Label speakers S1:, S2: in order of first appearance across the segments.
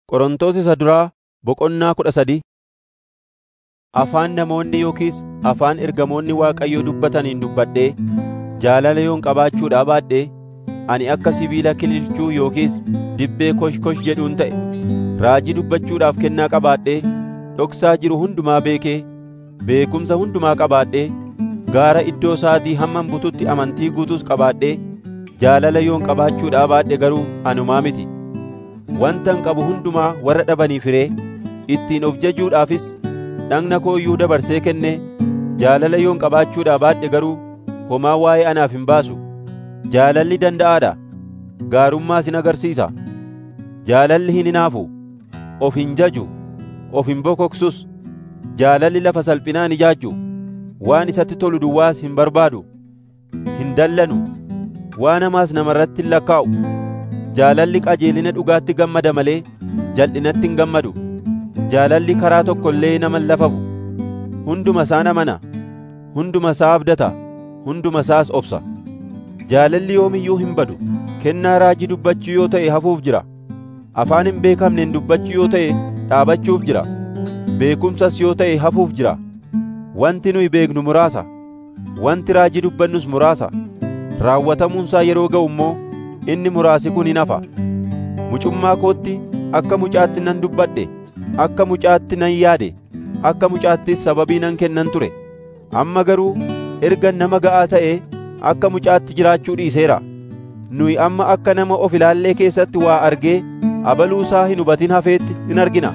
S1: Qorontos isa duraa boqonnaa kudha sadii Afaan namoonni yookiis afaan ergamoonni Waaqayyoo dubbataniin dubbadhee jaalala yoon qabaachuudhaa baadhee ani akka sibiila kililchuu yookiis dibbee kosh-kosh jedhuun ta'e. Raajii dubbachuudhaaf kennaa qabaadhee dhoksaa jiru hundumaa beekee beekumsa hundumaa qabaadhee gaara iddoo isaatii hamman bututti amantii guutuus qabaadhee jaalala yoon qabaachuudhaa baadhe garuu anumaa miti. Wantan qabu hundumaa warra dhabaniif hiree ittiin of jajuudhaafis dhagna koo iyyuu dabarsee kennee jaalala yoon qabaachuudhaa baadhe garuu homaa waa'ee anaaf hin baasu. Jaalalli danda'aa dha; gaarummaas in agarsiisa. Jaalalli hin hinaafu, of hin jaju, of hin bokoksus. Jaalalli lafa salphinaan hin ijaajju, waan isatti tolu duwwaas hin barbaadu. Hin dallanu, waan hamaas namarratti hin lakkaa'u. Jaalalli qajeelina dhugaatti gammada malee jal'inatti hin gammadu. Jaalalli karaa tokko illee nama hin lafafu. Hunduma isaa amana, hunduma isaa abdata, hunduma isaas obsa. Jaalalli yoom iyyuu hin badu. Kennaa raajii dubbachuu yoo ta'e hafuuf jira. Afaan hin beekamneen dubbachuu yoo ta'e dhaabachuuf jira. Beekumsas yoo ta'e hafuuf jira. Wanti nuyi beeknu muraasa. Wanti raajii dubbannus muraasa. Raawwatamuunsaa yeroo ga'u immoo inni muraasi kun hin hafa. Mucummaa kootti akka mucaatti nan dubbadhe, akka mucaatti nan yaade, akka mucaattis sababii nan kennan ture. Amma garuu erga nama ga'aa ta'ee akka mucaatti jiraachuu dhiiseera. Nuyi amma akka nama of ilaallee keessatti waa argee abaluusaa hin hubatin hafeetti in argina.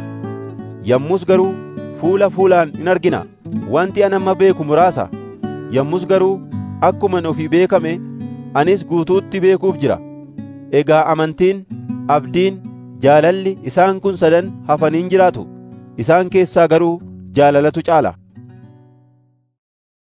S1: Yommus garuu fuula fuulaan in argina. Wanti ani amma beeku muraasa. Yommus garuu akkuman ofii beekame anis guutuutti beekuuf jira. Egaa amantiin, abdiin, jaalalli isaan kun sadan hafaniin jiraatu. Isaan keessaa garuu jaalalatu caala.